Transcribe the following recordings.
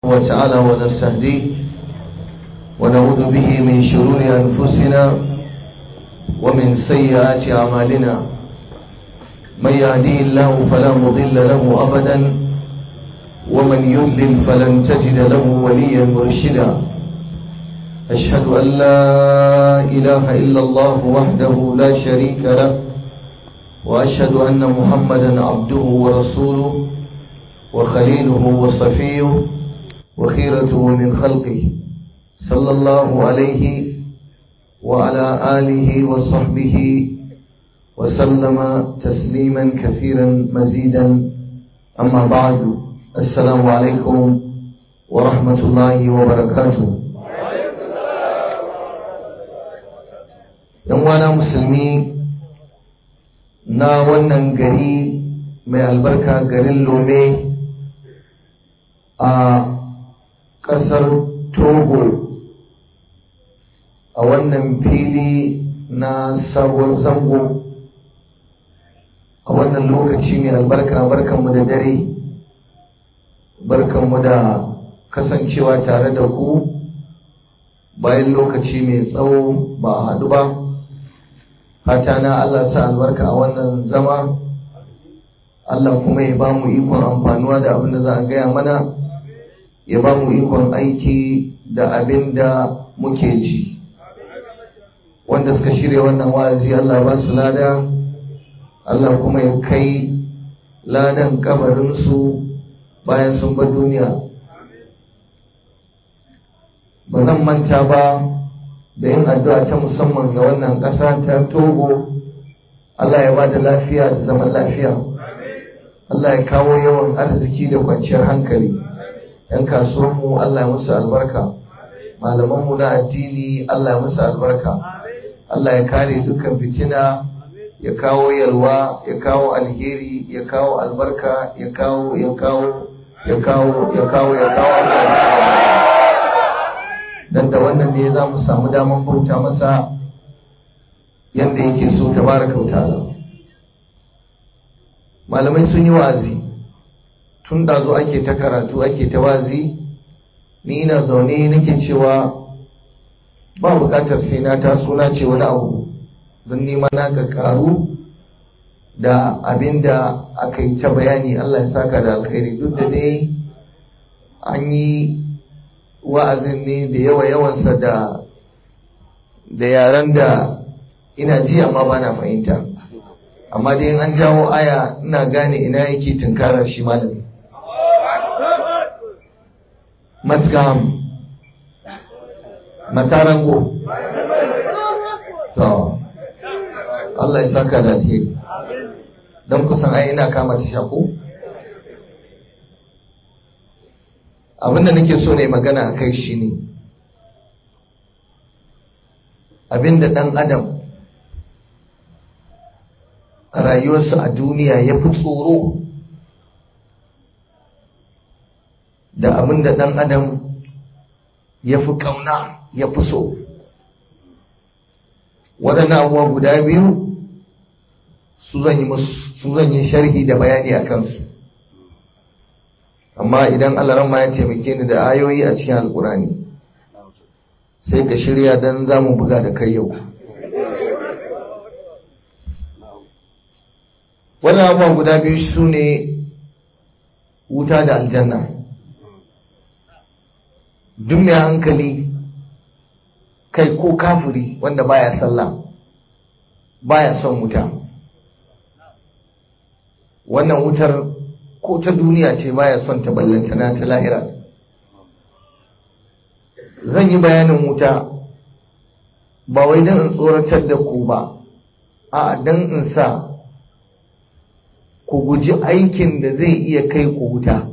وتعالى ونستهديه ونعوذ به من شرور أنفسنا ومن سيئات أعمالنا من يهديه الله فلا مضل له أبدا ومن يضلل فلن تجد له وليا مرشدا أشهد أن لا إله إلا الله وحده لا شريك له وأشهد أن محمدا عبده ورسوله وخليله وصفيه وخيرته من خلقه صلى الله عليه وعلى آله وصحبه وسلم تسليما كثيرا مزيدا أما بعد السلام عليكم ورحمة الله وبركاته ‘Yan musulmi na wannan gari mai albarka garin Lome a ƙasar Togo a wannan fili na sabuwar zango a wannan lokaci mai albarka barkanmu da dare barkanmu da kasancewa tare da ku bayan lokaci mai tsawo ba a haɗu ba fata na Allah sa albarka a wannan zama Allah kuma ya ba mu ikon amfanuwa da abin da za a gaya mana ya ba mu ikon aiki da abin da muke ji wanda suka shirya wannan wa'azi Allah ba su lada Allah kuma ya kai ladan kabarinsu bayan sun bar duniya ba zan manta ba da yin addu'a ta musamman ga wannan ƙasa ta togo Allah ya ba da lafiya da zaman lafiya Allah ya kawo yawan arziki da kwanciyar hankali ‘yan kasuwanmu Allah ya musu albarka malamanmu na addini Allah ya musu albarka Allah ya kare dukkan fitina ya kawo yalwa ya kawo alheri ya kawo albarka ya kawo ya kawo ya kawo ya kawo ya kawo dan da wannan ne za mu samu daman bauta masa yadda yake so tabaraka wa ta'ala malamai sun yi wa'azi tun da zo ake ta karatu ake ta wazi ni ina zaune nake cewa ba bukatar sai na taso na ce wani abu don nima na ga karu da abin da aka yi ta bayani Allah ya saka da alkhairi duk da dai an yi wa'azin ne da yawa yawansa da da yaren da ina ji amma ba na fahimta amma dai an jawo aya ina gane ina yake tunkarar shi malami matgam matarango to Allah ya saka da alheri don kusan ai ina kama ta shako abinda nake so ne magana a kai shi ne abinda dan adam a rayuwarsa a duniya ya fi tsoro da abin da ɗan adam ya fi ƙauna ya fi so waɗannan abubuwa guda biyu su zan yi sharhi da bayani a kansu amma idan ma ya taimake ni da ayoyi a cikin alkurani sai ka shirya don za mu buga da kai yau wannan abubuwa guda biyu su ne wuta da aljanna duk mai hankali kai ko kafiri wanda baya sallah baya son wuta wannan wutar ko ta duniya ce baya son ta ballantana ta lahira zan yi bayanin wuta ba wai don in tsoratar da ku ba a don in sa ku guji aikin da zai iya kai ku wuta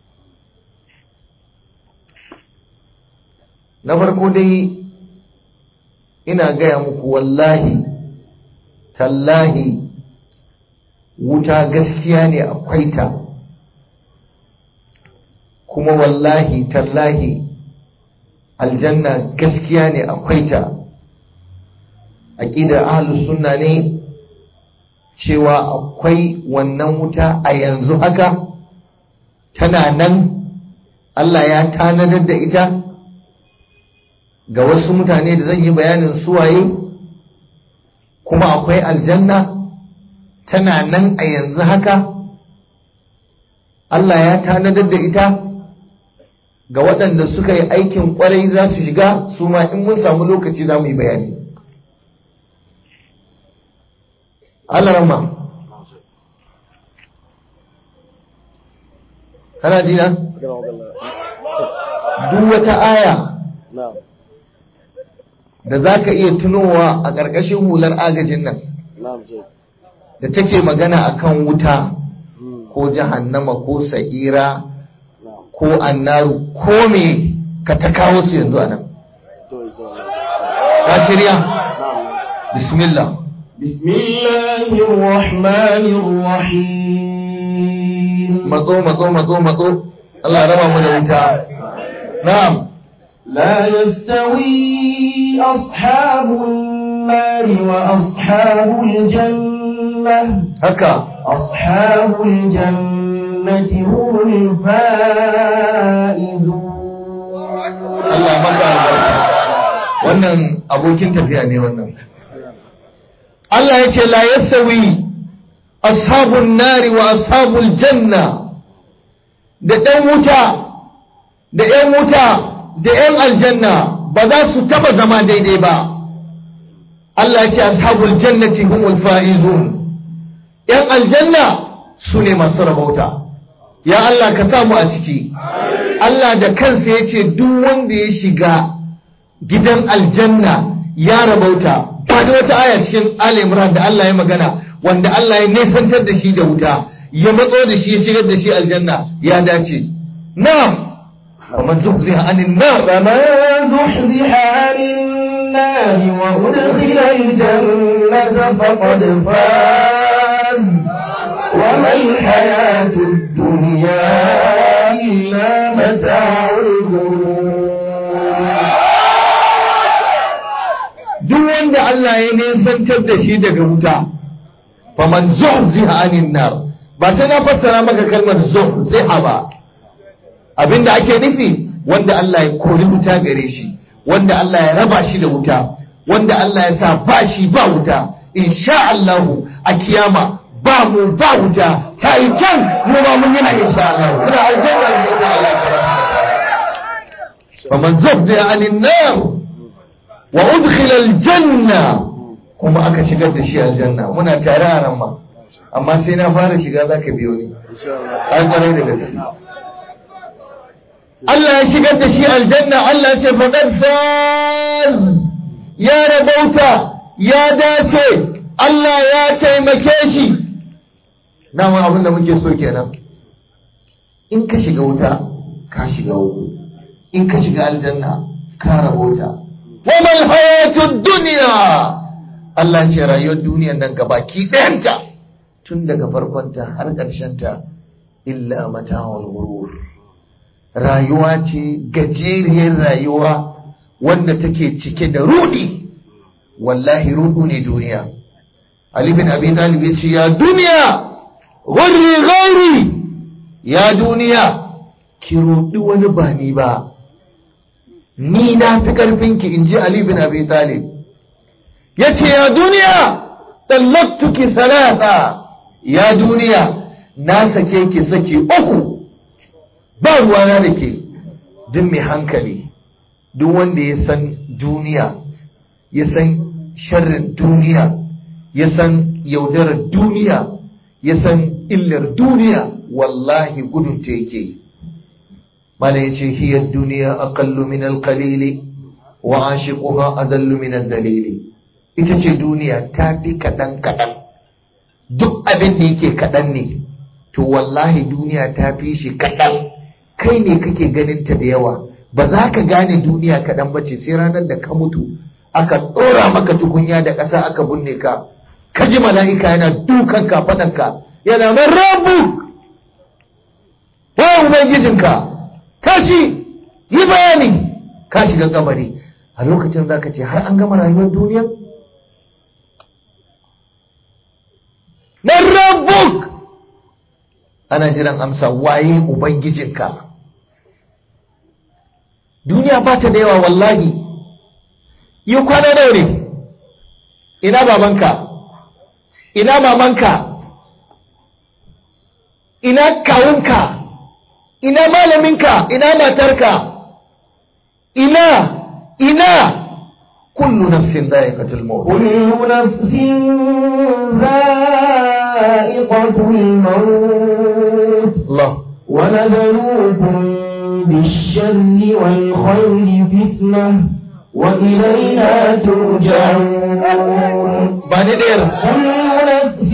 na farko dai ina gaya muku wallahi tallahi wuta gaskiya ne akwai ta kuma wallahi tallahi aljanna gaskiya ne akwai ta aƙidar ahlus sunna ne cewa akwai wannan wuta a yanzu haka tana nan Allah ya tanadar da ita ga wasu mutane da zan yi bayanin suwaye kuma akwai aljanna tana nan a yanzu haka Allah ya tanadar da ita ga waɗanda suka yi aikin ƙwarai za su shiga su ma in mun samu lokaci za mu yi bayani Allah rama kana ji na duk wata aya da za ka iya tunowa a ƙarƙashin hular agajin nan da take magana akan wuta ko jahannama ko sa'ira ko annaru ko me ka ta kawo su yanzu anan ka shirya bismillah bismillahir rahmanir rahim matso matso matso matso Allah raba mu da wuta na'am لا يستوي أصحاب النار وأصحاب الجنة haka أصحاب الجنة هم الفائزون Allah maka albarka wannan abokin tafiya ne wannan Allah ya ce la yasawi ashabun nari wa ashabul janna da ɗan wuta da ‘yan wuta da ‘yan aljanna ba za su taba zama daidai ba Allah ya ce ashabul jannati humul fa'izun ‘yan aljanna su ne masu rabauta ya Allah ka samu a ciki Allah da kansa ya ce duk wanda ya shiga gidan aljanna ya rabauta ba da wata aya cikin Ali Imran da Allah ya magana wanda Allah ya nesantar da shi da wuta ya matso da shi ya shigar da shi aljanna ya dace na'am faman zuhziha anin nar فمن زحزح عن النار وأدخل الجنة فقد فاز وما الحياة الدنيا إلا متاع duk wanda Allah ya nesantar da shi daga wuta faman zuhziha anin nar ba sai na fassara maka kalmar zuhziha ba abinda ake nufi wanda Allah ya kori wuta gare shi wanda Allah ya raba shi da wuta wanda Allah ya sa ba shi ba wuta insha Allah a kiyama ba mu ba wuta ta yi can mu ba mun yana insha Allah muna aljanna da ita Allah tabaraka faman zuhziha anin nar wa udkhila aljanna kuma aka shigar da shi aljanna muna tare a nan ma amma sai na fara shiga zaka biyo ni ai kwarai da gaske Allah ya shigar da shi aljanna Allah ya ce faqad faz ya rabauta ya dace Allah ya taimake shi dama abin da muke so kenan in ka shiga wuta ka shiga uku in ka shiga aljanna ka rabauta وما الحياة الدنيا Allah ce rayuwar duniyar nan gabaki ɗayanta tun daga farkonta har ƙarshenta illa mata'ul ghurur rayuwa ce gajeriyar rayuwa wanda take cike da rudi wallahi rudu ne duniya Ali bin Abi Talib ya ce ya duniya ghurri ghairi ya duniya ki rudi wani ba ni ba ni na fi ƙarfinki in ji Ali bin Abi Talib ya ce ya duniya ɗallaktuki salasa ya duniya na sake ki saki uku ba ruwana da ke duk mai hankali duk wanda ya san duniya ya san sharrin duniya ya san yaudarar duniya ya san illar duniya wallahi gudun ta yake yi mana yace hiya duniya aqallu min al-qalili wa ashiquha adallu min ad-dalili ita ce duniya ta fi kadan kadan duk abin da yake kadan ne to wallahi duniya ta fi shi kadan kai ne kake ganin ta da yawa ba za ka gane duniya kadan bace sai ranar da ka mutu aka ɗora maka tukunya da ƙasa aka binne ka ka ji mala'ika yana dukan kafaɗanka yana man rabu wa ubangijinka ta ci yi bayani ka shiga kabari a lokacin za ka ce har an gama rayuwar duniya man rabbuk ana jiran amsa waye ubangijinka duniya ba ta da yawa wallahi yi kwana nawa ne ina babanka ina mamanka ina kawunka ina malaminka ina matarka ina ina kullu nafsin dha'iqatul maut كل نفس ذائقة الموت Allah ونبلوكم بالشر والخير فتنة وإلينا ترجعون ba ni ɗayar كل نفس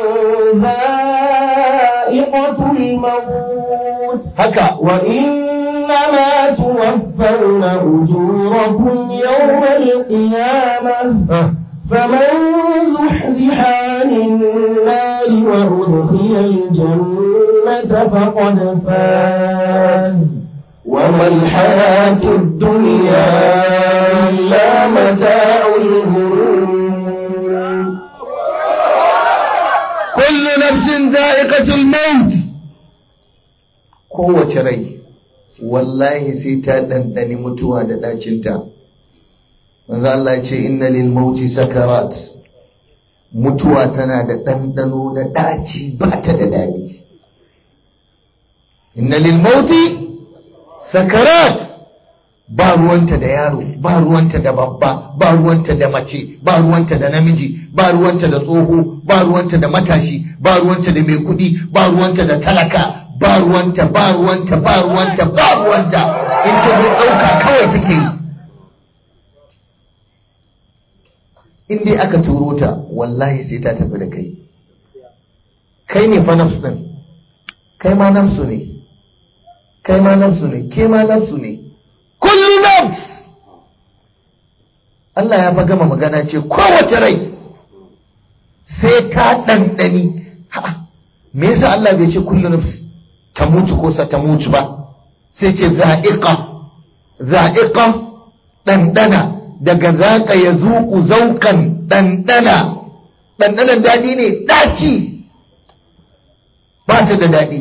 ذائقة الموت haka وإنما توفون أجوركم يوم القيامة Ah, فمن زحزح عن النار وأدخل الجنة فقد فاز وما الحياة الدنيا إلا متاع الغرور kullu nafsin dha'iqatul maut kowace rai wallahi sai ta dandani mutuwa da dacinta manzo Allah ya ce inna lil mauti sakarat mutuwa tana da ɗanɗano na ɗaci ba ta da daɗi inna lil mauti sakarat ba ruwanta da yaro ba ruwanta da babba ba ruwanta da mace ba ruwanta da namiji ba ruwanta da tsoho ba ruwanta da matashi ba ruwanta da mai kuɗi ba ruwanta da talaka ba ruwanta ba ruwanta ba ruwanta ba ruwanta in ta zo ɗauka kawai take yi in dai aka turo ta wallahi sai ta tafi da kai kai ne fa nafsu ɗin kai ma nafsu ne kai ma nafsu ne ke ma nafsu ne kullu nafs Allah ya fa gama magana ce kowace rai sai ta ɗanɗani ha me yasa Allah bai ce kullu nafs ta mutu ko sa ta mutu ba sai ce za'iqa za'iqa ɗanɗana daga zaƙa ya zuƙu zauƙan ɗanɗana ɗanɗanan daɗi ne ɗaci ba ta da daɗi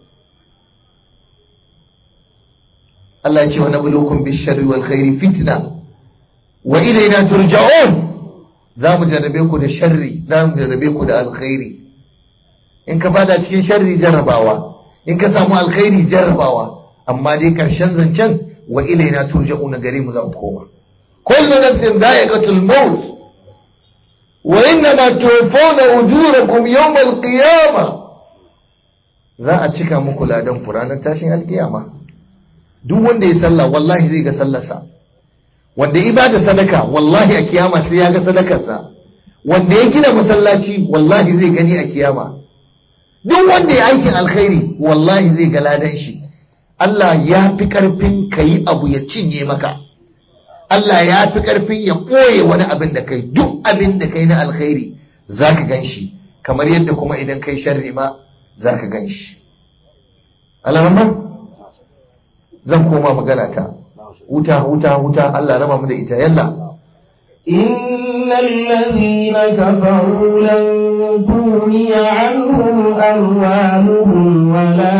Allah ya ce wa nabluukum bish-sharri wal khairi fitna wa ilayna turja'un za mu jarrabe ku da sharri za mu jarrabe ku da alkhairi in ka fada cikin sharri jarrabawa in ka samu alkhairi jarrabawa amma dai karshen zancen wa ilayna turja'un gare mu za ku koma kullu nafsin dha'iqatul maut wa innama tuwaffawna ujurakum yawm al-qiyamah za a cika muku ladan ku ranar tashin alkiyama duk wanda ya sallah wallahi zai ga sallarsa wanda ya bada sadaka wallahi a kiyama sai ya ga sadakarsa wanda ya gina masallaci wallahi zai gani a kiyama duk wanda ya aikin alkhairi wallahi zai ga ladan shi Allah ya fi karfin ka yi abu ya cinye maka Allah ya fi karfin ya ɓoye wani abin da kai duk abin da kai na alkhairi za ka gan shi kamar yadda kuma idan kai sharri ma za ka gan shi alamman zan koma magana ta wuta wuta wuta Allah raba mu da ita yalla إن الذين كفروا لن تغني عنهم أموالهم ولا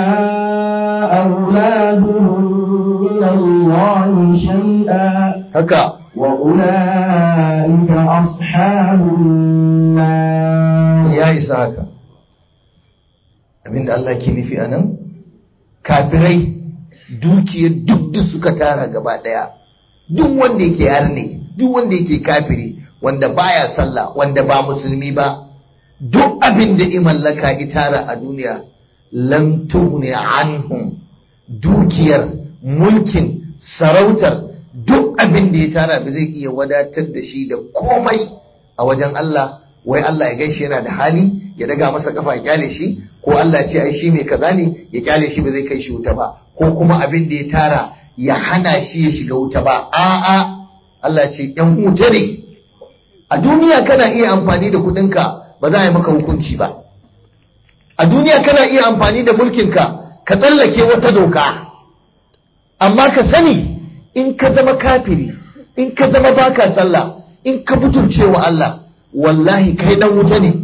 أولادهم من الله شيئا haka وأولئك أصحاب النار ya isa haka abinda Allah ke nufi anan kafirai dukiyar duk da suka tara gaba daya duk wanda yake yarne duk wanda yake kafiri wanda baya sallah wanda ba musulmi ba duk abin da i mallaka i tara a duniya lam tughni anhum dukiyar mulkin sarautar duk abin da ya tara ba zai iya wadatar da shi da komai a wajen Allah wai Allah ya gaishe yana da hali ya daga masa kafa ya kyale shi ko Allah ya ce ai shi mai kaza ne ya kyale shi ba zai kai shi wuta ba ko kuma abin da ya tara ya hana shi ya shiga wuta ba a'a Allah ya ce yan wuta ne a duniya kana iya amfani da kudinka ba za a yi maka hukunci ba a duniya kana iya amfani da mulkinka ka tsallake wata doka amma ka sani in ka zama kafiri in ka zama baka sallah in ka butulce wa Allah wallahi kai dan wuta ne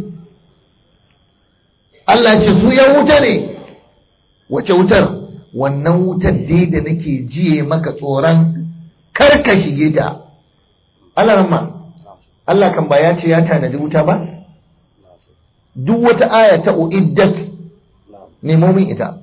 Allah ce su yan wuta ne wace wutar wannan wutar dai da nake jiye maka tsoron kar ka shige ta Allah ramma Allah kan ba ya ce ya tanadi wuta ba duk wata aya ta uiddat nemo min ita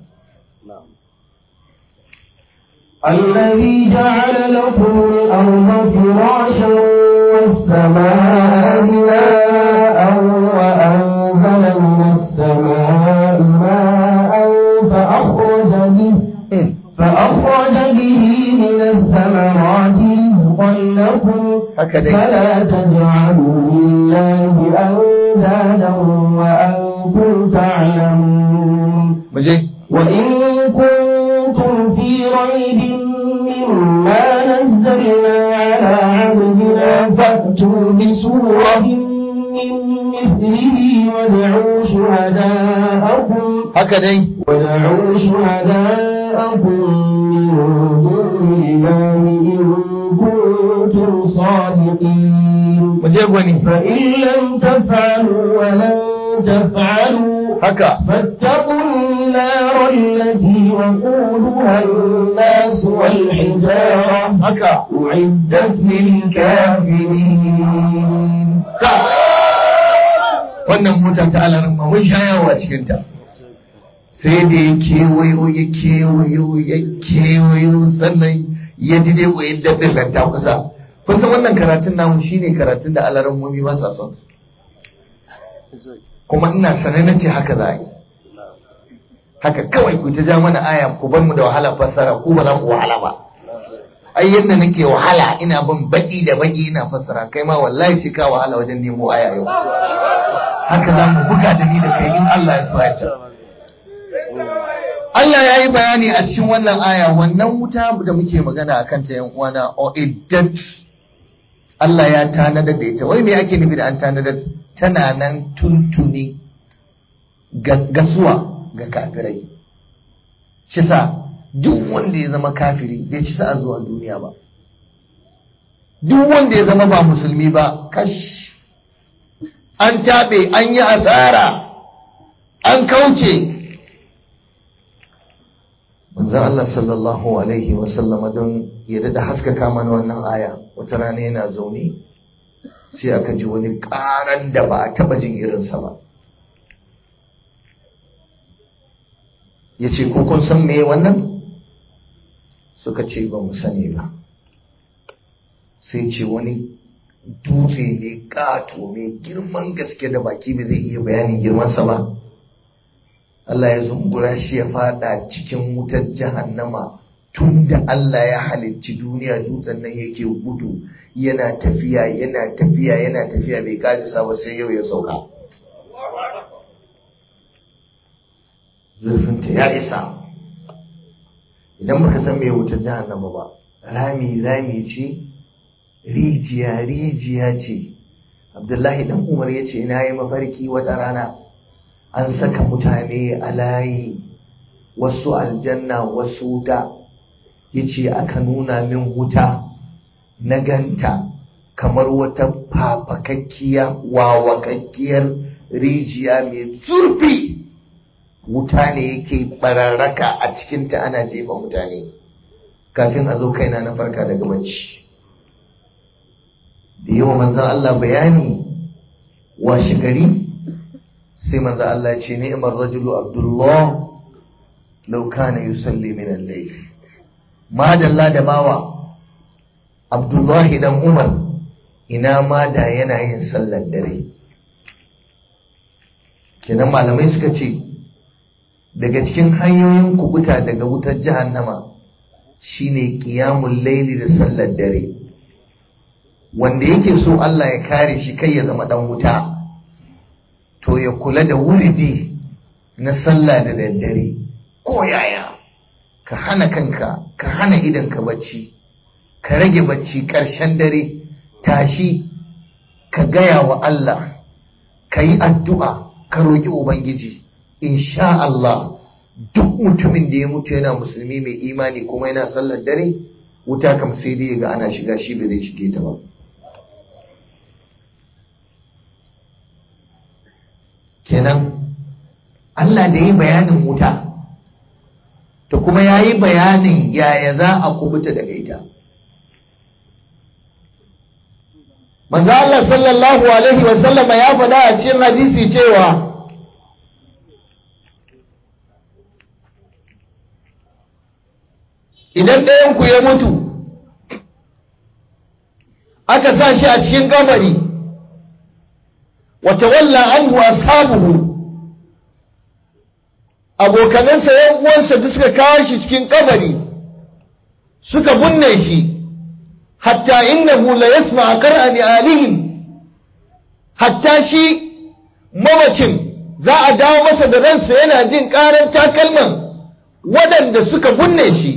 الذي جعل لكم الأرض فراشا والسماء بناء وأنزل من السماء ماء فأخرج به فأخرج به من الثمرات رزقا لكم هكذا فلا تجعلوا لله أندادا وأنتم تعلمون muje وإن كنتم في ريب مما نزلنا على عبدنا فأتوا بسورة من مثله وادعوا شهداءكم haka dai ودعوا شهداءكم من دون الله إن كنتم صادقين muje gwani فإن لم تفعلوا ولن تفعلوا haka فاتقوا النار التي وقودها الناس والحجارة haka أعدت للكافرين wannan mota ta alarin ma mun sha yawo a cikinta sai da ya kewayo ya kewayo ya kewayo sannan ya ji dai ko yadda ɗin ta kusa kun san wannan karatun namu shine karatun da alarin mumi ba sa son kuma ina sanar na ce haka za a yi haka kawai ku ta ja mana aya ku bar mu da wahala fassara ku ba za ku wahala ba ai yadda nake wahala ina bin baki da baki ina fassara kai ma wallahi sai ka wahala wajen nemo aya yau haka za mu buga da ni da kai in Allah ya sa ya Allah ya yi bayani a cikin wannan aya wannan wuta da muke magana a kanta yan uwana o iddat Allah ya tanadar da ita wai me ake nufi da an tanadar tana nan tuntuni ga- gasuwa ga kafirai shi sa duk wanda ya zama kafiri bai ci sa'a zuwa duniya ba duk wanda ya zama ba musulmi ba kash an taɓe an yi asara an kauce manzon Allah sallallahu alaihi wasallama don ya da haskaka mana wannan aya wata rana yana zaune sai aka ji wani ƙaran da ba a taɓa jin irinsa ba ya ce ko kun san me wannan suka ce ba mu sani ba sai ce wani dutse ne ƙato mai girman gaske da baki ba zai iya bayanin girmansa ba Allah ya zungura shi ya fada cikin wutar jahannama tun da Allah ya halicci duniya dutsen nan yake gudu yana tafiya yana tafiya yana tafiya bai kajisa ba sai yau ya sauka zurfinta ya isa idan baka san me wutar jahannama ba rami rami ce rijiya rijiya ce abdullahi dan umar ya ce na yi mafarki wata rana an saka mutane a layi wasu aljanna wasu wuta ya ce aka nuna min wuta na ganta kamar wata fafakakkiya wawakakkiyar rijiya mai zurfi wuta ne yake bararraka a cikinta ana jefa mutane kafin a zo kaina na farka daga bacci da yawa manzan Allah bayani washe gari sai manzan Allah ce ni'mar rajulu abdullah law kana yusalli min al-layl madalla da bawa abdullahi dan umar ina ma da yana yin sallar dare kenan malamai suka ce daga cikin hanyoyin kubuta daga wutar jahannama shine qiyamul laili da sallar dare wanda yake so Allah ya kare shi kai ya zama dan wuta to ya kula da wuridi na sallah da daddare ko yaya ka hana kanka ka hana idan ka bacci ka rage bacci ƙarshen dare tashi ka gaya wa Allah ka yi addu'a ka roƙi Ubangiji insha Allah duk mutumin da ya mutu yana musulmi mai imani kuma yana sallar dare wuta kam sai dai ga ana shiga shi ba zai shige ta ba kenan Allah da yi bayanin wuta to kuma ya yi bayanin yaya za a kubuta daga ita manzo Allah sallallahu alaihi wa sallama ya faɗa a cikin hadisi cewa idan ɗayanku ya mutu aka sa shi a cikin kabari wata walla anhu ashabuhu abokanansa yan uwansa da suka kawo shi cikin kabari suka binne shi hatta innahu la yasma qur'ani alihim hatta shi mamacin za a dawo masa da ransa yana jin karar takalman waɗanda suka binne shi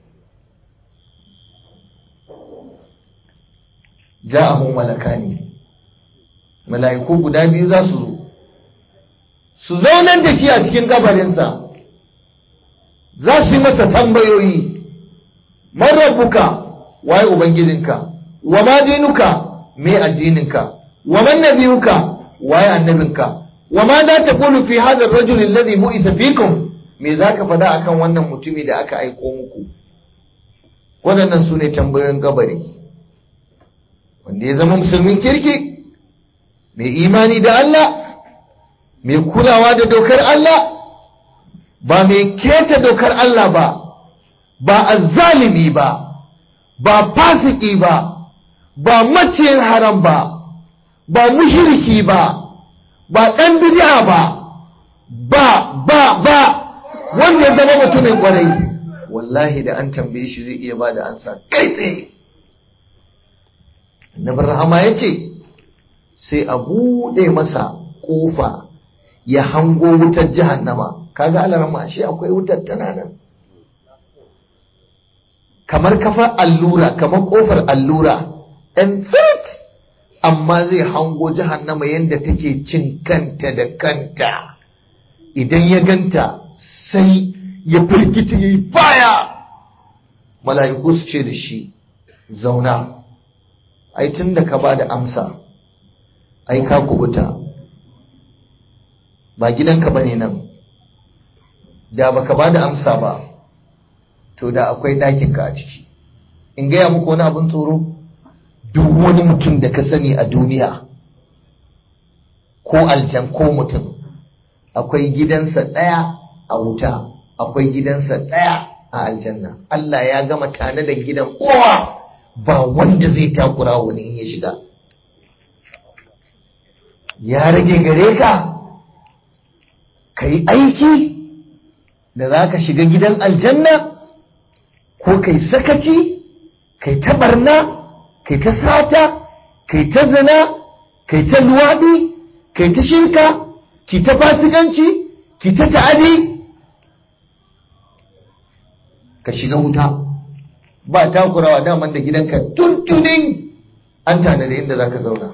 ja'ahu malakani mala'iku guda biyu za su zo su zaunar da shi a cikin kabarinsa za su yi masa tambayoyi man rabbuka waye ubangijinka wa ma dinuka me addininka wa man nabiyuka waye annabinka wa ma za ta qulu fi hadha ar-rajul alladhi bu'itha fikum me zaka faɗa akan wannan mutumi da aka aiko muku waɗannan su ne tambayoyin kabari wanda ya zama musulmin kirki mai imani da Allah mai kulawa da dokar Allah ba mai keta dokar Allah ba ba azzalimi ba ba fasiki ba ba maciyin haram ba ba mushriki ba ba ɗan bid'a ba ba ba ba wanda ya zama mutumin kwarai wallahi da an tambaye shi zai iya ba da ansa kai tsaye Annabi Rahama ya ce, sai a buɗe masa ƙofa ya hango wutar jahannama, kaga alarma shi akwai wutar tana nan. Kamar kafar allura, kamar ƙofar allura, ɗan fit, amma zai hango jahannama yadda take cin kanta da kanta. Idan ya ganta sai ya firgita ya yi baya. Mala'iku su ce da shi, zauna. ai tun da ka ba da amsa ai ka kubuta ba gidanka ba ne nan da ba ka ba da amsa ba to da akwai ɗakinka a ciki in gaya muku wani abin tsoro duk wani mutum da ka sani a duniya ko aljan ko mutum akwai gidansa ɗaya a wuta akwai gidansa ɗaya a aljanna Allah ya gama tane da gidan kowa ba wanda zai takura wani in ya shiga ya rage gare ka ka yi aiki da za ka shiga gidan aljanna ko kai sakaci kai ta barna kai ta sata kai ta zina kai ta luwaɗi kai ta shirka ki ta fasikanci ki ta ta'adi ka shiga wuta ba takurawa daman da gidanka tuntunin an tanada inda za ka zauna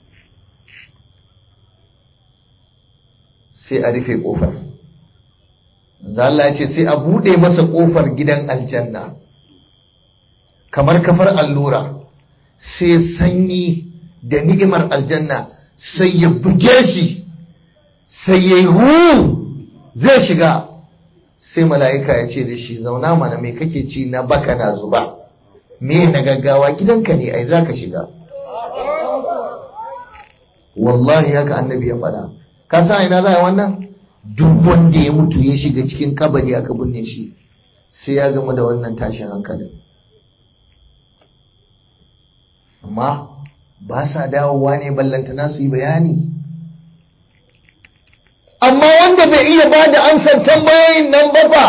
sai a rufe ƙofar Allah ya ce sai a buɗe masa ƙofar gidan aljanna kamar kafar allura sai sanyi da ni'imar aljanna sai ya buge shi sai ya yi zai shiga sai mala'ika ya ce da shi zauna mana mai kake ci na baka na zuba me na gaggawa gidanka ne ai za ka shiga wallahi haka annabi ya faɗa ka sa ina za a wannan duk wanda ya mutu ya shiga cikin kabari aka binne shi sai ya gama da wannan tashin hankalin amma ba sa dawowa ne ballantana su yi bayani amma wanda bai iya ba da amsar tambayoyin nan ba fa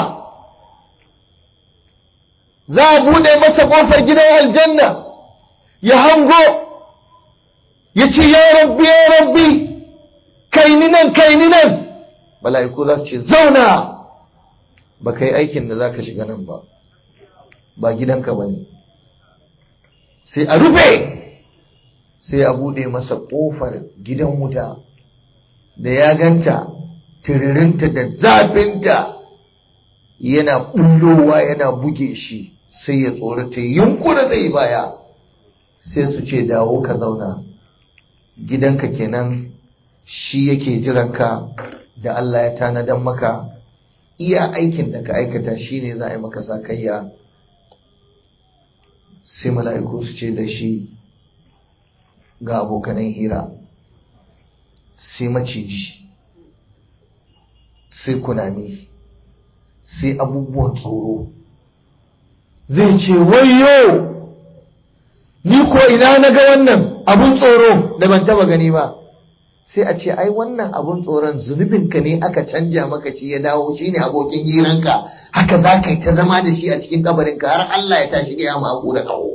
za a bude masa kofar gidan aljanna ya hango ya ce ya rabbi ya rabbi kai ni nan kai ni nan mala'iku za su ce zauna ba ka yi aikin da za ka shiga nan ba ba gidanka ba ne sai a rufe sai a bude masa kofar gidan wuta da ya ganta tiririnta da zafinta yana bullowa yana buge shi sai ya tsorata yunkura zai baya sai su ce dawo ka zauna gidanka kenan shi yake jiranka da Allah ya tanadan maka iya aikin da ka aikata shine za a yi maka sakayya sai mala'iku su ce da shi ga abokanan hira sai maciji sai kunami sai abubuwan tsoro zai ce wayo ni ko ina na ga wannan abun tsoro da ban taba gani ba sai a ce ai wannan abun tsoron zunubinka ne aka canja maka shi ya dawo shi ne abokin hiranka haka za ka yi ta zama da shi a cikin kabarinka har Allah ya tashi ya maku da kawo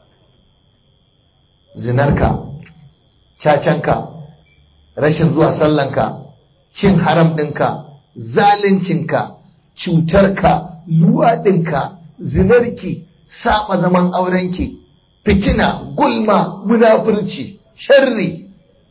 zinarka cacanka rashin zuwa sallanka cin haram ɗinka zaluncinka cutarka luwaɗinka zinarki saba zaman aurenki fitina gulma munafurci sharri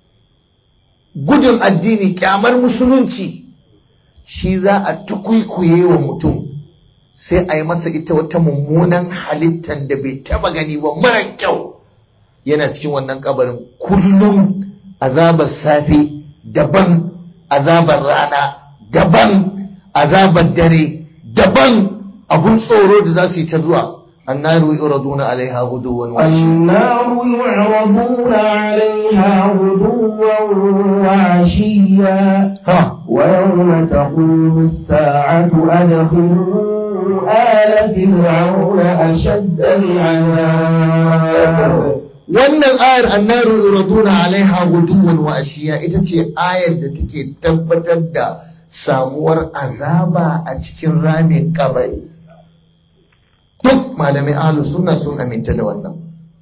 gudun addini kyamar musulunci shi za a tukwikwiye wa mutum sai a yi masa ita wata mummunan halittar da bai taba gani ba mara kyau yana cikin wannan kabarin kullum azabar safe daban azabar rana daban azabar dare daban abun tsoro da za su yi ta zuwa annaru yuraduna alaiha guduwan wa النار يعرضون عليها غدوا وعشيا ha ويوم تقوم الساعة أدخلوا آل فرعون أشد العذاب wannan ayar annaru yuraduna alaiha guduwan wa ashiya ita ce ayar da take tabbatar da samuwar azaba a cikin ramin kabari duk malamai ahlus sunna sun aminta da wannan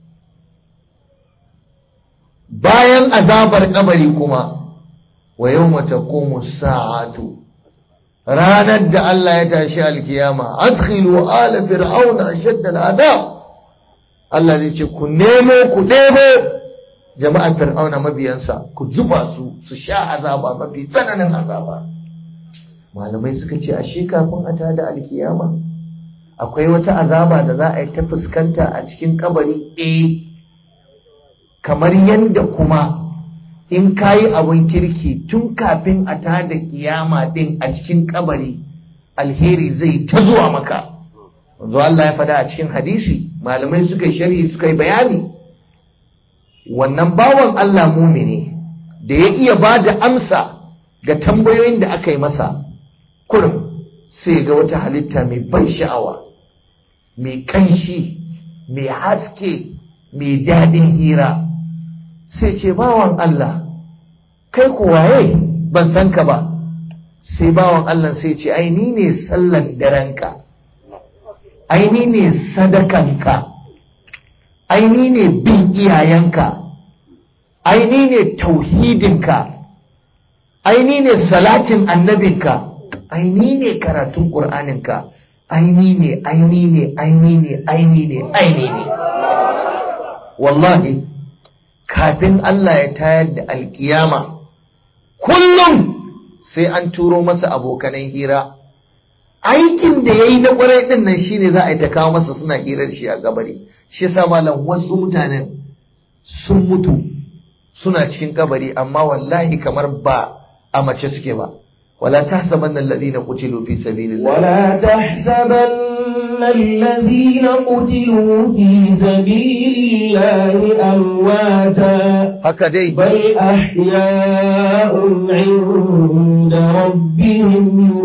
bayan azabar kabari kuma wa yawma taqumu sa'atu ranar da Allah ya tashi alkiyama adkhilu ala fir'auna ashadda al'adab Allah zai ce ku nemo ku ɗebo jama'an fir'auna mabiyansa ku zuba su su sha azaba mafi tsananin azaba malamai suka ce ashe kafin a tada alkiyama akwai wata azaba da za a yi ta fuskanta a cikin kabari eh kamar yadda kuma in kayi abun kirki tun kafin a tada kiyama din a cikin kabari alheri zai ta zuwa maka wanzu Allah ya faɗa a cikin hadisi malamai suka yi sharhi suka yi bayani wannan bawan Allah mumini da ya iya ba da amsa ga tambayoyin da aka yi masa kurum sai ga wata halitta mai ban sha'awa mai kanshi mai haske mai daɗin hira sai ce bawan Allah kai ku waye ban san ka ba sai bawan Allah sai ce ai ni ne sallan darenka ai ni ne sadakanka ai ni ne bin iyayenka ai ni ne tauhidinka ai ni ne salatin annabinka ai ni ne karatun ƙur'aninka ai ni ne ai ni ne ai ni ne ai ni ne ai ni ne wallahi kafin Allah ya tayar da alkiyama kullum sai an turo masa abokanan hira aikin da ya yi na kwarai ɗin nan shi ne za a yi ta kawo masa suna hirar shi a gabari shi yasa malam wasu mutanen sun mutu suna cikin kabari amma wallahi kamar ba a mace suke ba wala tahsabanna alladhina qutilu fi sabilillah ولا تحسبن الذين قتلوا في سبيل الله أمواتا haka dai بل أحياء عند ربهم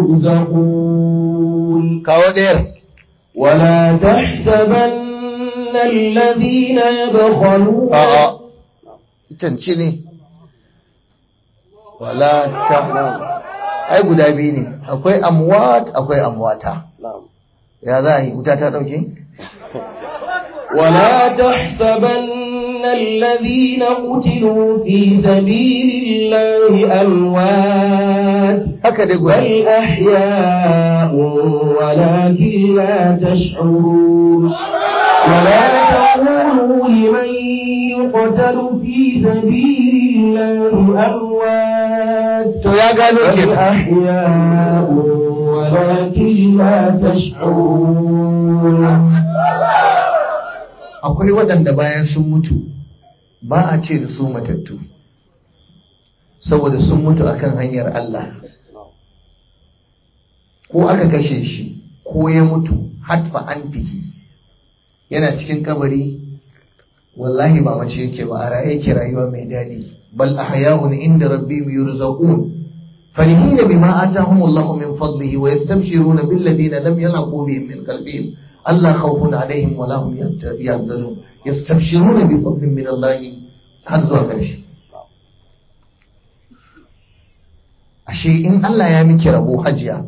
يرزقون kawo ɗayar ولا تحسبن الذين يبخلون a'a tance ne wala ta ai guda biyu ne akwai amwat akwai amwata ya za a yi wuta ta ɗauke ولا تحسبن الذين قتلوا في سبيل الله أموات haka dai guda بل أحياء ولكن لا تشعرون ولا تقولوا لمن يقتل في سبيل الله أموات to ya gano بل kenan أحياء ولكن لا تشعرون akwai waɗanda bayan sun mutu ba a ce da su matattu saboda sun mutu akan hanyar Allah ko aka kashe shi ko ya mutu hatfa an fihi yana cikin kabari wallahi ba mace yake ba a raye yake rayuwa mai daɗi bal ahya'un inda rabbihim yurzaqun فرحين بما آتاهم الله من فضله ويستبشرون بالذين لم يلحقوا بهم من قلبهم ألا خوف عليهم ولا هم يحزنون يستبشرون بفضل من الله حظوا ƙarshe. ashe in Allah ya miki rabo hajiya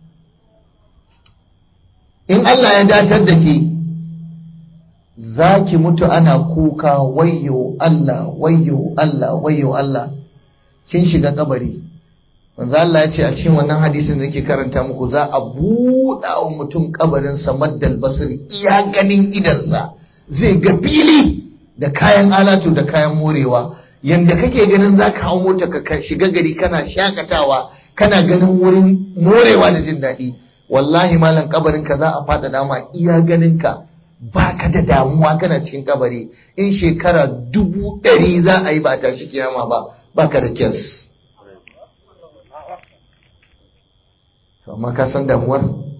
in Allah ya datar da ke za ki mutu ana kuka wayyo Allah wayyo Allah wayyo Allah kin shiga kabari manzo Allah ya ce a cikin wannan hadisin da yake karanta muku za a buɗa wa mutum kabarin sa maddal basir iya ganin idansa zai ga fili da kayan alatu da kayan morewa yanda kake ganin za ka hau mota ka shiga gari kana shakatawa kana ganin wurin morewa da jin daɗi wallahi malam kabarin ka za a faɗa dama iya ganin ka baka da damuwa kana cikin kabari in shekara dubu ɗari za a yi ba a tashi kiyama ba baka da kyas amma ka san damuwar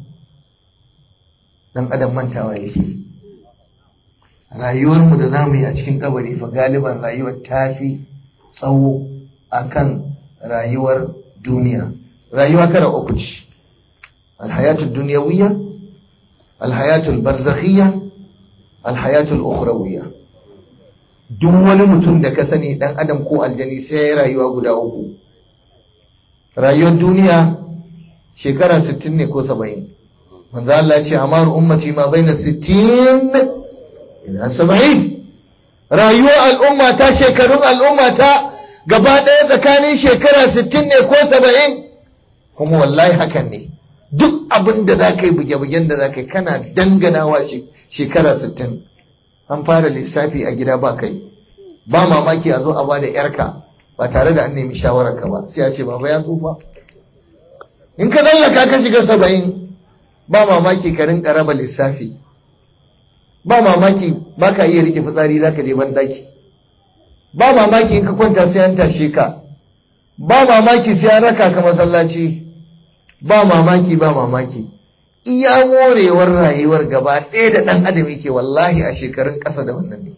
dan adam mantawa yake rayuwarmu da za mu yi a cikin kabari fa galiban rayuwar ta fi tsawo akan rayuwar duniya rayuwa kara uku ce alhayatul duniyawiyya alhayatul barzakhiyya alhayatul ukhrawiyya duk wani mutum da ka sani dan adam ko aljani sai ya rayuwa guda uku rayuwar duniya shekara 60 ne ko 70 manzo Allah ya ce amaru ummati ma baina 60 ila 70 rayuwar al'umma ta shekarun al'umma ta gaba ɗaya tsakanin shekara 60 ne ko 70 kuma wallahi hakan ne duk abin da za ka yi buge-bugen da za ka yi kana danganawa shekara 60 an fara lissafi a gida ba kai ba mamaki a zo a ba da yarka ba tare da an nemi shawararka ba sai a ce baba ya tsufa in ka tsallaka ka shiga saba'in ba mamaki ka rinka raba lissafi ba mamaki ba ka iya rike fitsari za ka je daki ba mamaki in ka kwanta sai an tashe ka ba mamaki sai an raka ka masallaci ba mamaki ba mamaki iya morewar rayuwar gaba ɗaya da ɗan adam yake wallahi a shekarun ƙasa da wannan ne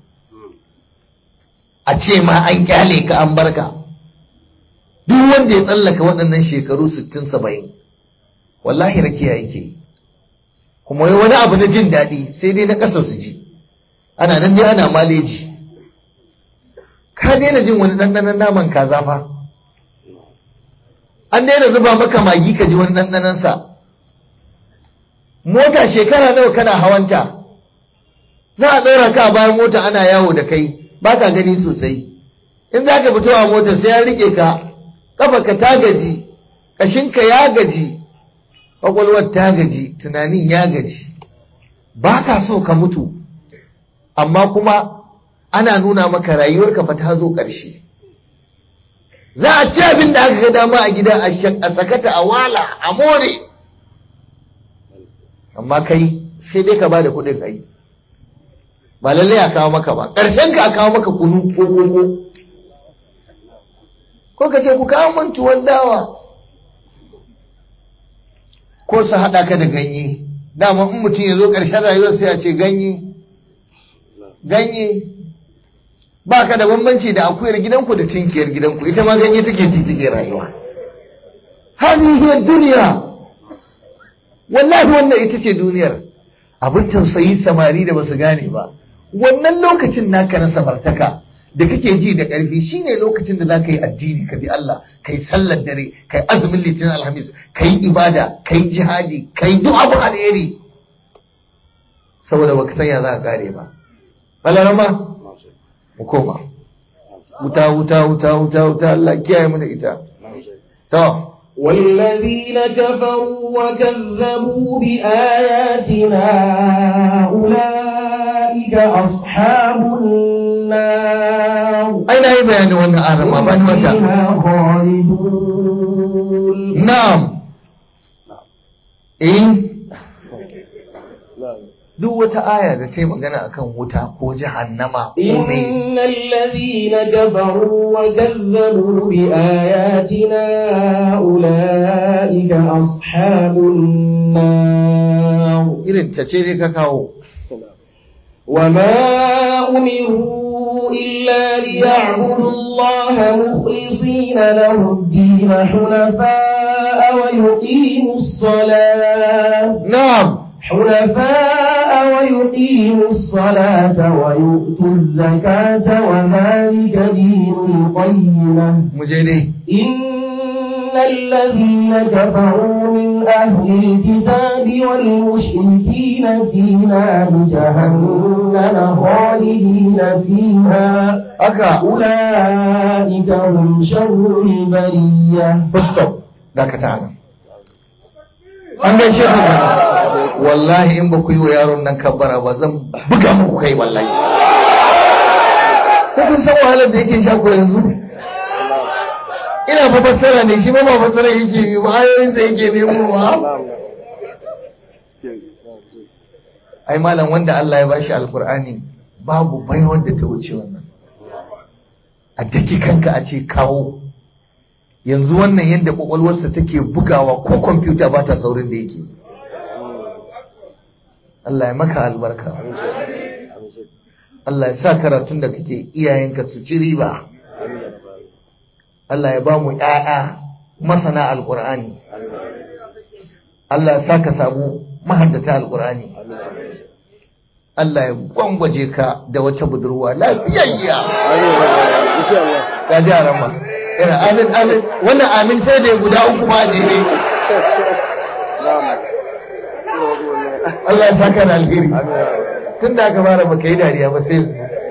a ce ma an kyale ka an barka duk wanda ya tsallaka waɗannan shekaru 60-70 wallahi rakiya yake kuma wai wani abu na jin daɗi sai dai na ƙasa su ji ana nan dai ana maleji ka daina jin wani ɗanɗanon naman kaza fa an daina zuba maka magi ka ji wani ɗanɗanonsa mota shekara nawa kana hawanta za a ɗora ka a bayan mota ana yawo da kai ba ka gani sosai in za ka fito a mota sai ya rike ka ka ta gaji ƙashinka ya gaji ƙwaƙwalwar ta gaji tunanin ya gaji ba ka so ka mutu amma kuma ana nuna maka rayuwarka fa ta zo ƙarshe za a ci abin da aka ga dama a gida a sakata a wala a more amma kai sai dai ka ba da kuɗin ai ba lallai a kawo maka ba ƙarshen ka a kawo maka kunu ko koko ko ka ce ku kawo min tuwon dawa ko su haɗa ka da ganye dama in mutum ya zo ƙarshen rayuwar sai a ce ganye ganye ba ka da bambanci da akuyar gidanku da tinkiyar gidanku ita ma ganye take ci take rayuwa hadihi duniya wallahi wannan ita ce duniyar abin tausayi samari da basu gane ba wannan lokacin naka na samartaka da kake ji da ƙarfi shine lokacin da za ka yi addini ka bi Allah ka yi sallar dare ka yi azumin litinin alhamis ka yi ibada ka yi jihadi ka yi duk abu alheri saboda baka san ya za ka kare ba balarama mu koma wuta wuta wuta wuta wuta Allah kiyaye mu da ita to والذين كفروا وكذبوا بآياتنا أولئك أصحاب النار أين أي بيان وانا أرمى بان وتا فيها خالدون نعم إيه duk wata aya da ta yi magana akan wuta ko jahannama ko me إن الذين كفروا وكذبوا بآياتنا أولئك أصحاب النار irin ta ce dai ka kawo وما أمروا إلا ليعبدوا الله مخلصين له الدين حنفاء ويقيموا الصلاة na'am حنفاء ويقيموا الصلاة ويؤتوا الزكاة وذلك دين القيمة mu je dai إن الذين كفروا من أهل الكتاب والمشركين في نار جهنم خالدين فيها haka أولئك هم شر البرية stop dakata nan an gaishe ku wallahi in ba ku yi wa yaron nan kabbara ba zan buga muku kai wallahi ko kun san wahalar da yake sha ko yanzu ina fa fassara ne shi ma ba fassara yake yi ba ayoyin sa yake nemo ba ai malam wanda Allah ya bashi alkur'ani babu bai wanda ta wuce wannan a daki kanka a ce kawo yanzu wannan yadda kwakwalwarsa take bugawa ko kwamfuta ba ta saurin da yake Allah ya maka albarka Allah ya sa karatun da kake iyayenka su ci riba Allah ya ba mu ‘ya'ya masana alƙur'ani Allah ya sa ka samu mahaddata alƙur'ani Allah ya gwangwaje ka da wata budurwa lafiyayya ka ji a rama yana amin amin wannan amin sai da ya guda uku ma a jere Allah ya saka da alheri tun da aka fara baka yi dariya ba sai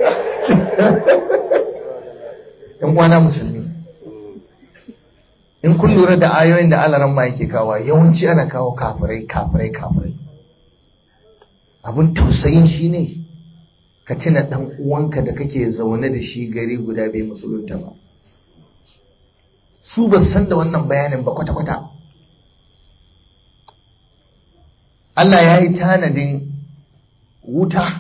yan kwana musulmi in kun lura da ayoyin da alaran ma yake kawo yawanci ana kawo kafirai kafirai kafirai abin tausayin shi ne ka tuna ɗan uwanka da kake zaune da shi gari guda bai musulunta ba su ba san da wannan bayanin ba kwata-kwata Allah ya yi tanadin wuta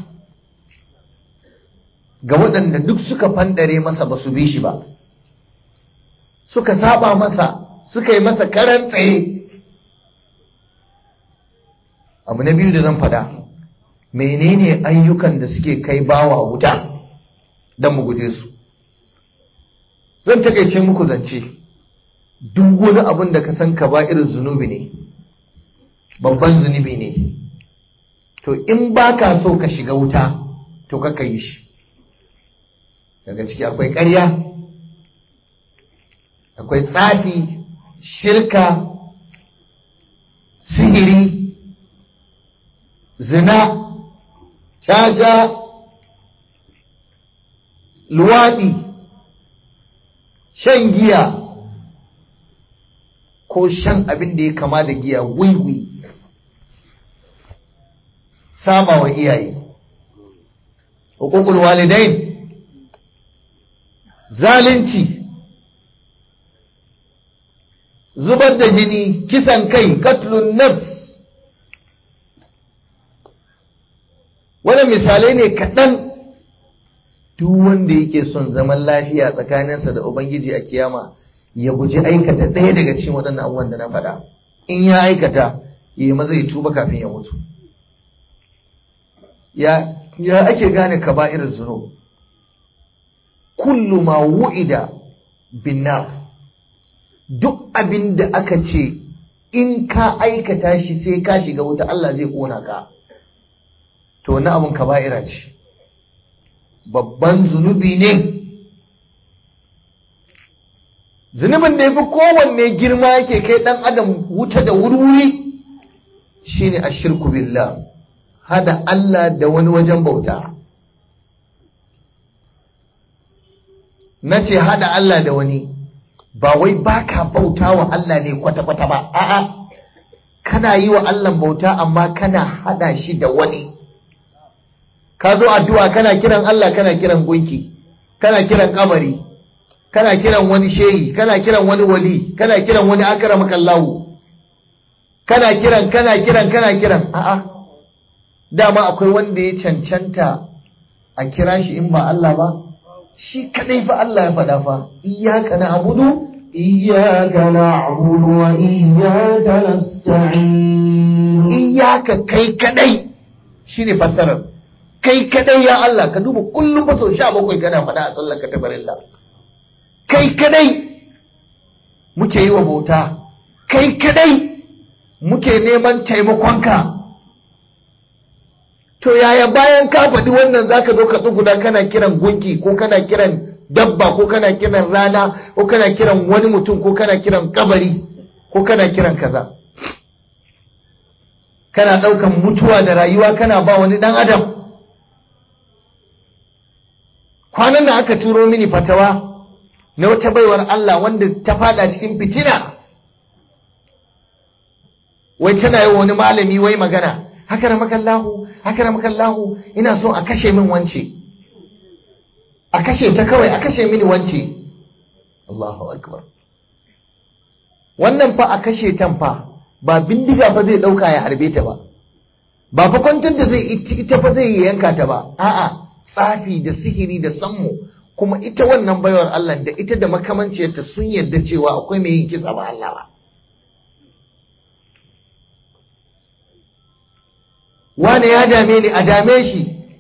ga waɗanda duk suka fandare masa ba su bi shi ba suka saba masa suka yi masa karan tsaye abu na biyu da zan fada menene ayyukan da suke kai bawa wuta don mu guje su zan takaice muku zance duk wani abin da ka san ka ba irin zunubi ne babban zunubi ne to in ba ka so ka shiga wuta to ka yi shi daga ciki akwai ƙarya akwai tsafi shirka sihiri zina caca luwaɗi shan giya ko shan abin da ya kama da giya wiwi saba wa iyaye hukukul walidain zalunci zubar da jini kisan kai katlun nafs wannan misalai ne kaɗan duk wanda yake son zaman lafiya tsakaninsa da ubangiji a kiyama ya guji aikata ɗaya daga cikin waɗannan abubuwan da na faɗa in ya aikata ya maza ya tuba kafin ya mutu ya ya ake gane kaba'ir zunub kullu ma wu'ida bin nar duk abin da aka ce in ka aikata shi sai ka shiga wuta Allah zai kona ka to wani abin kaba'ira ce babban zunubi ne zunubin da ya fi kowanne girma yake kai ɗan adam wuta da wuri shine ashirku billah hada Allah da wani wajen bauta na ce hada Allah da wani ba wai baka bauta wa Allah ne kwata-kwata ba a'a kana yi wa Allah bauta amma kana hada shi da wani ka zo addu'a kana kiran Allah kana kiran gunki kana kiran kamari kana kiran wani shehi kana kiran wani wali kana kiran wani akramakallahu kana kiran kana kiran kana kiran a'a dama akwai wanda ya cancanta a kira shi in ba Allah ba shi kadai fa Allah ya faɗa fa iyyaka na'budu إياك نعبد وإياك نستعين iyyaka kai kadai shine fassarar kai kadai ya Allah ka duba kullum fa sau sha bakwai kana faɗa a sallar ka ta barilla kai kadai muke yi wa bauta kai kadai muke neman taimakonka to yaya bayan ka faɗi wannan zaka zo ka tsuguna kana kiran gunki ko kana kiran dabba ko kana kiran rana ko kana kiran wani mutum ko kana kiran kabari ko kana kiran kaza kana ɗaukan mutuwa da rayuwa kana ba wani ɗan adam kwanan da aka turo mini fatawa na wata baiwar Allah wanda ta fada cikin fitina wai tana yi wani malami wai magana haka na makallahu haka na makallahu ina so a kashe min wance a kashe ta kawai a kashe mini wance Allahu akbar wannan fa a kashe tan fa ba bindiga fa zai dauka ya harbe ta ba ba fa kwantar da zai ita fa zai yanka ta ba a'a tsafi da sihiri da sammu kuma ita wannan baiwar Allah da ita da makamanciyarta sun yarda cewa akwai mai yin kisa ba Allah ba wane ya dame ni a dame shi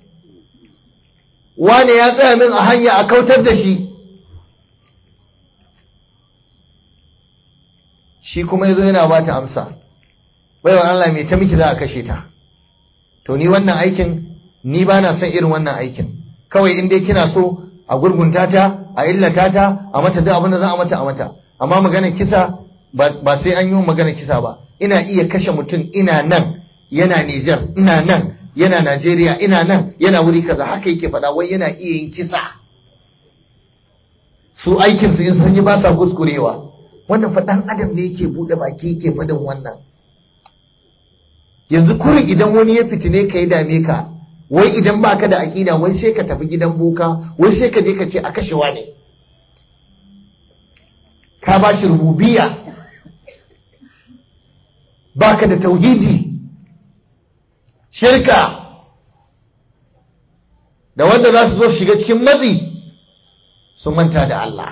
wane ya tsaya min a hanya a kautar da shi shi kuma yazo yana ba ta amsa baiwar Allah mai ta miki za a kashe ta to ni wannan aikin ni ba na son irin wannan aikin kawai in dai kina so a gurgunta ta a illata ta a mata duk abin da za a mata a mata amma maganar kisa ba sai an yi maganar kisa ba ina iya kashe mutum ina nan yana Nijar ina nan yana Najeriya ina nan yana wuri kaza haka yake faɗa wai yana iya yin kisa su aikin su in sun yi ba sa kuskurewa wannan faɗan adam ne yake buɗe baki yake faɗin wannan yanzu kurin idan wani ya fitine ka ya dame ka wai idan baka da aƙida wai sai ka tafi gidan boka wai sai ka je ka ce a kashewa ne ka ba shi rububiya baka da tauhidi shirka da wanda za su zo shiga cikin matsi sun manta da Allah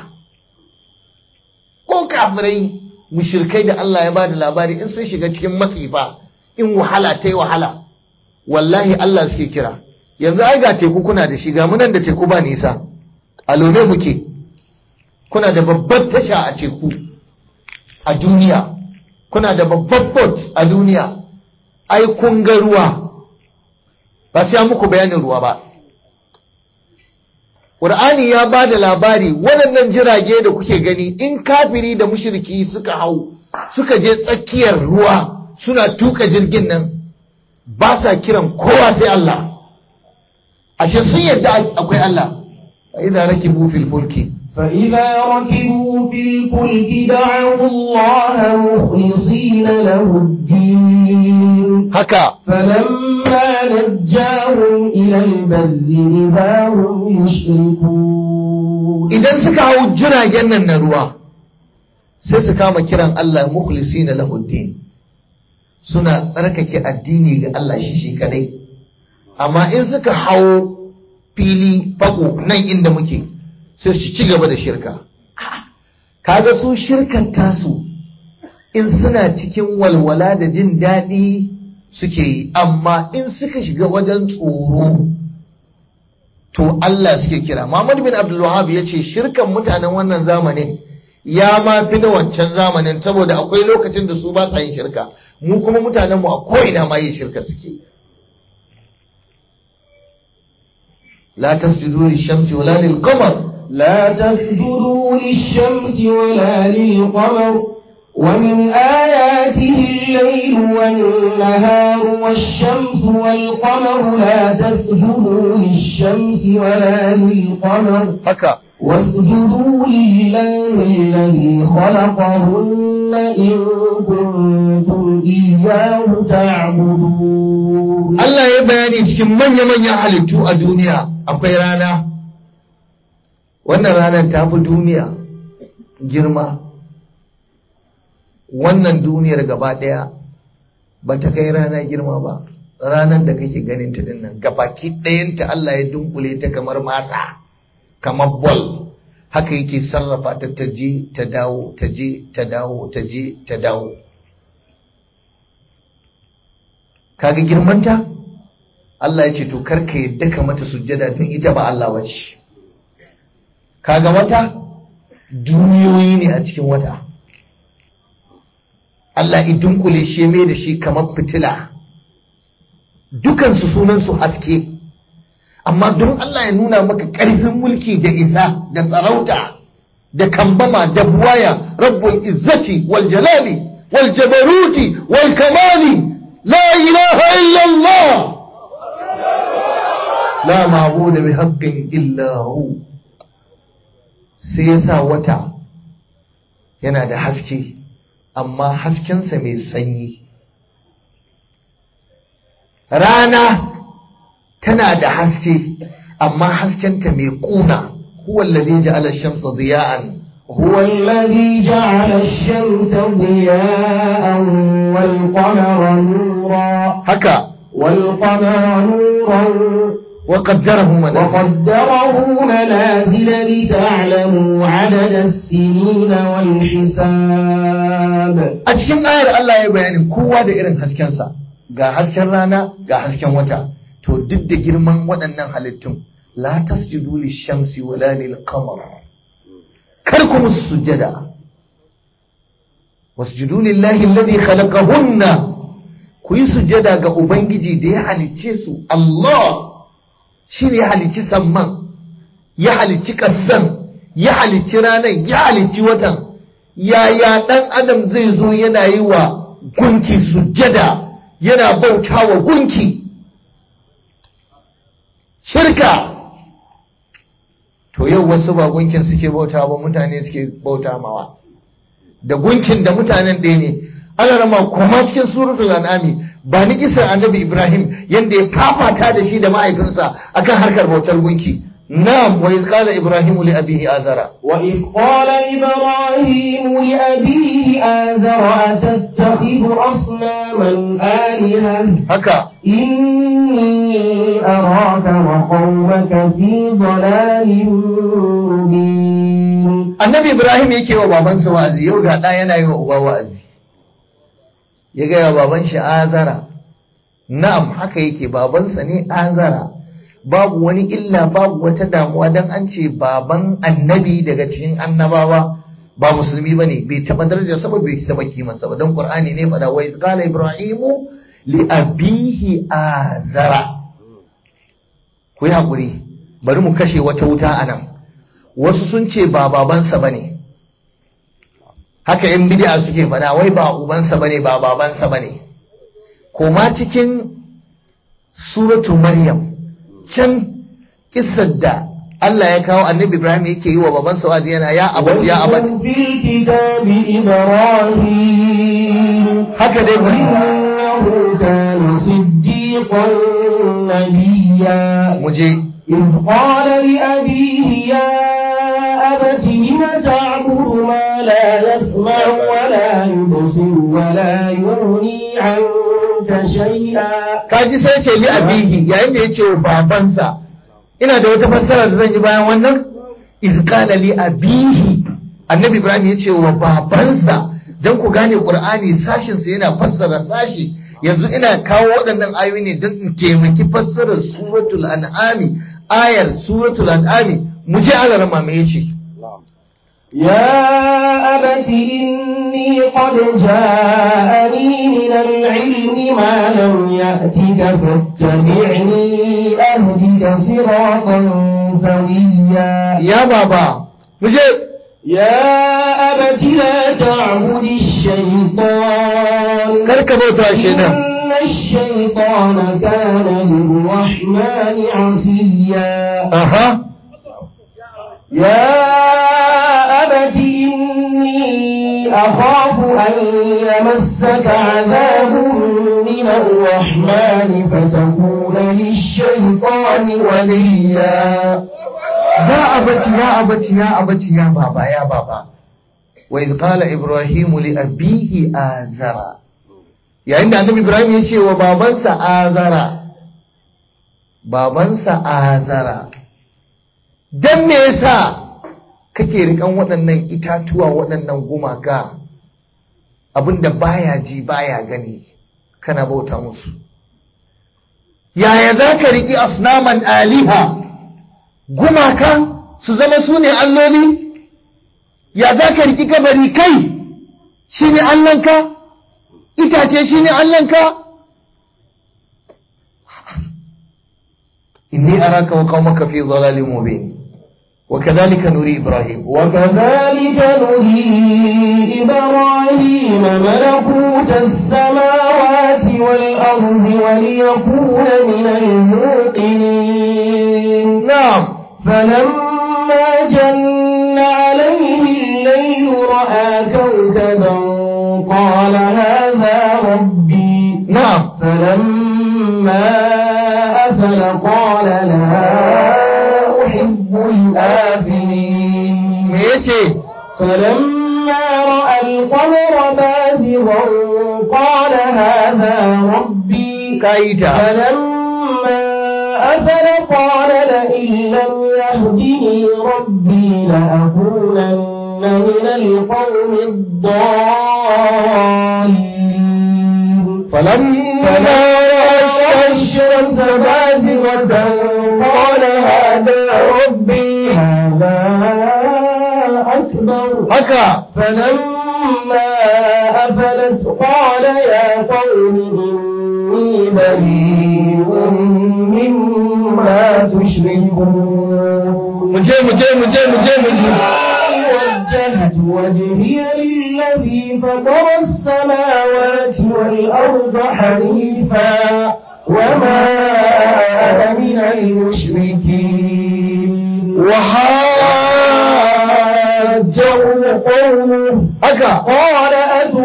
ko kafirai mushirkai da Allah ya ba da labari in sun shiga cikin matsi ba in wahala ta yi wahala wallahi Allah suke kira yanzu ai ga teku kuna da shi ga munan da teku ba nisa a lone muke kuna da babbar tasha a teku a duniya kuna da babbar port a duniya ai kun ga ruwa ba sai muku bayanin ruwa ba Qur'ani ya ba da labari waɗannan jirage da kuke gani in kafiri da mushriki suka hau suka je tsakiyar ruwa suna tuka jirgin nan ba sa kiran kowa sai Allah ashe sun yadda akwai Allah fa idza rakibu fil fulki فإذا ركبوا في الفلك دعوا الله مخلصين له الدين haka فلما نجاهم إلى البر إذا هم يشركون idan suka hau jiragen nan na ruwa sai su kama kiran Allah mukhlisina lahu din suna tsarkake addini ga Allah shi shi kadai amma in suka hau fili fako nan inda muke sai su ci gaba da shirka kaga su shirkan tasu in suna cikin walwala da jin daɗi suke yi amma in suka shiga wajen tsoro to Allah suke kira Muhammad bin Abdul Wahhab ya ce shirkan mutanen wannan zamanin ya ma fi na wancan zamanin saboda akwai lokacin da su ba sa yin shirka mu kuma mutanen mu a ko'ina ma yin shirka suke la tasjudu lishamsi wala lilqamar لا تسجدوا للشمس ولا للقمر ومن آياته الليل والنهار والشمس والقمر لا تسجدوا للشمس ولا للقمر haka واسجدوا لله الذي خلقهن إن كنتم إياه تعبدون Allah ya bayani cikin manya-manyan halittu a duniya akwai rana wannan ranar ta fi duniya girma wannan duniyar gaba ɗaya ba ta kai rana girma ba ranar da kake ganin ta dinnan gabaki ɗayanta Allah ya dunkule ta kamar matsa kamar bol haka yake sarrafa ta ta je ta dawo ta je ta dawo ta je ta dawo kaga girmanta Allah ya ce to karka yadda ka mata sujjada don ita ba Allah wace kaga wata duniyoyi ne a cikin wata Allah idun kule shi mai da shi kamar fitila dukansu sunansu haske amma don Allah ya nuna maka ƙarfin mulki da isa da sarauta da kambama da buwaya rabbul izzati wal jalali wal jabaruti wal kamali la ilaha illallah la ma'budu bi haqqin illa hu sai yasa wata yana da haske amma haskensa mai sanyi rana tana da haske amma haskenta mai kuna huwa alladhi ja'ala ash-shamsa diya'an هو الذي جعل الشمس ضياء والقمر نورا haka والقمر نورا wa qaddarahu manazil وقدره منازل لتعلموا عدد السنين والحساب a cikin ayar Allah ya bayani kowa da irin haskensa ga hasken rana ga hasken wata to duk da girman waɗannan halittun la tasjudu lish-shamsi wala lil-qamar kar ku musu sujjada wasjudu lillahi alladhi khalaqahunna ku yi sujjada ga ubangiji da ya halicce su Allah shine ya halicci samman ya halicci kassan ya halicci ranar ya halicci watan yaya ɗan adam zai zo yana yi wa gunki sujjada yana bauta wa gunki shirka to yau wasu ba gunkin suke bauta ba mutane suke bauta mawa da gunkin da mutanen ɗaya ne ana rama kuma cikin suratul an'ami ba ni kisan annabi ibrahim yanda ya fafata da shi da mahaifinsa akan harkar bautar gunki na'am wa iz qala ibrahimu li abihi azara وإذ قال إبراهيم لأبيه آزر أتتخذ أصناما آلهة haka إني أراك وقومك في ضلال مبين annabi ibrahim yake wa babansa wa'azi yau ga ɗa yana yi wa uba wa'azi ya gaya wa baban shi azara na'am haka yake babansa ne azara babu wani illa babu wata damuwa dan an ce baban annabi daga cikin annabawa ba musulmi ba ne bai taɓa darajar sa ba bai taɓa kimansa ba don qur'ani ne faɗa wa iz qala ibrahimu li abihi azara ku yi haƙuri bari mu kashe wata wuta a nan wasu sun ce ba babansa ba ne haka yan bid'a suke faɗa wai ba ubansa ba ne ba babansa ba ne koma cikin suratu maryam can kissar da Allah ya kawo annabi Ibrahim yake yi wa babansa wa'azi yana ya abati ya abati واذكر في الكتاب إبراهيم haka dai ku إنه كان صديقا نبيا mu je إذ قال لأبيه يا أبت لم تعبد ما لا يسمع ولا يبصر ولا يغني عنك شيئا kaji sai ce li abihi yayin da yace wa babansa ina da wata fassara da zan yi bayan wannan iz qala li abihi annabi ibrahim yace wa babansa dan ku gane qur'ani sashin sa yana fassara sashi yanzu ina kawo waɗannan ayoyi ne don in taimaki fassarar suratul an'ami ayar suratul an'ami mu je alarma me yace يا أبت إني قد جاءني من العلم ما لم يأتك فاتبعني أهدك صراطا سويا ya baba mu je يا أبت لا تعبد الشيطان kar ka bauta shi nan إن الشيطان كان للرحمن عصيا aha يا أبت إني أخاف أن يمسك عذاب من الرحمن فتكون للشيطان وليا ya abaci ya abaci ya abaci ya baba ya baba wa iz qala ibrahim li abihi azara yayin da annabi ibrahim ya ce wa babansa azara babansa azara dan me yasa kake rikan waɗannan itatuwa waɗannan gumaka abinda baya ji baya gani kana bauta musu yaya za ka riƙi asnaman aliha gumaka su zama su ne alloli ya za ka riƙi kabari kai shi ne allanka itace shi ne allanka inni araka wa qaumaka fi dhalalin mubin وكذلك نري إبراهيم وكذلك نري إبراهيم ملكوت السماوات والأرض وليكون من الموقنين نعم فلما جن عليه الليل رأى كوكبا قال هذا ربي نعم فلما أفل قال لا أحب الآفلين me yace فلما رأى القمر بازغا قال هذا ربي kaita فلما أفل قال لئن لم يهدني ربي لأكونن من القوم الضالين فلما رأى الشمس بازغة قال هذا ربي هذا أكبر haka فلما أفلت قال يا قوم إني بريء مما تشركون muje muje muje muje muje وجهت وجهي للذي فطر السماوات والأرض حنيفا وما أنا من المشركين وحاجه قومه haka قال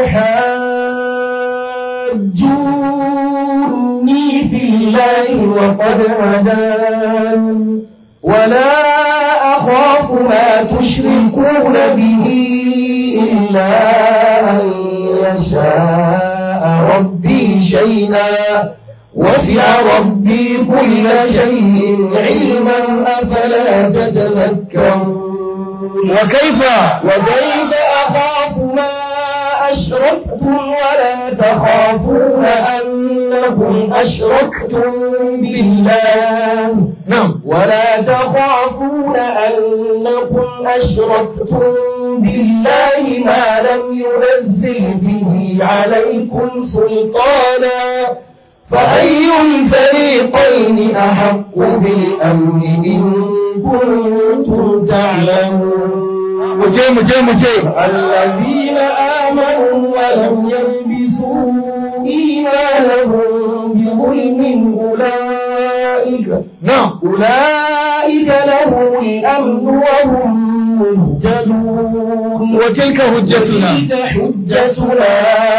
أتحاجوني في الله وقد هدان ولا أخاف ما تشركون به إلا أن يشاء ربي شيئا وسع ربي كل شيء علما أفلا تتذكرون وكيف وكيف أخاف ما أشركتم ولا تخافون أنكم أشركتم بالله نعم ولا تخافون أنكم أشركتم بالله ما لم ينزل به عليكم سلطانا فأي الفريقين أحق بالأمن إن كنتم تعلمون muje muje muje الذين آمنوا ولم يلبسوا إيمانهم بظلم أولئك نعم أولئك لهم الأمن وهم مهتدون وتلك حجتنا تلك حجتنا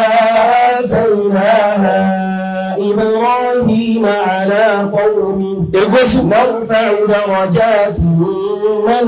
آتيناها إبراهيم على قومه irgosu نرفع درجات من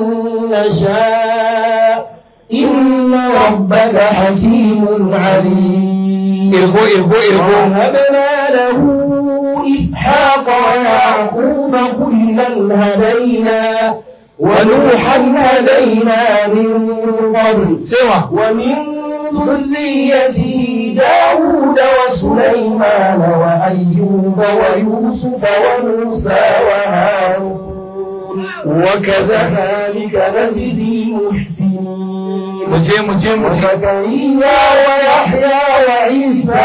نشاء إن ربك حكيم عليم irgo irgo irgo وهبنا له إسحاق ويعقوب كلا هدينا ونوحا هدينا من قبل sewa ومن ذريته داود وسليمان وأيوب ويوسف وموسى وهارون وكذلك نجزي المحسنين muje muje muje وزكريا ويحيى وعيسى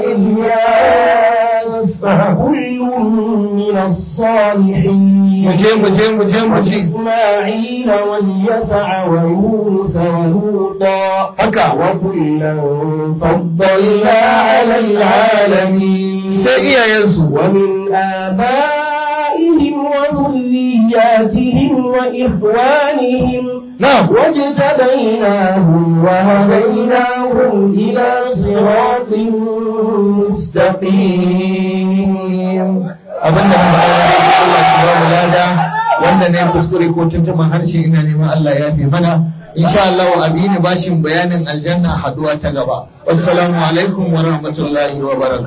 وإلياس كل من الصالحين muje muje muje muje وإسماعيل واليسع ويونس ولوطا haka وكلا فضلنا على العالمين sai iyayensu ومن آبائهم وذرياتهم وإخوانهم na'am واجتبيناهم وهديناهم إلى صراط مستقيم abinda muka yi Allah shi ba mu lada wanda ne kuskure ko tuntuman harshe ina neman Allah ya fi mana insha Allah wa abini bashin bayanin aljanna haduwa ta gaba wassalamu alaikum wa rahmatullahi wa barakatuh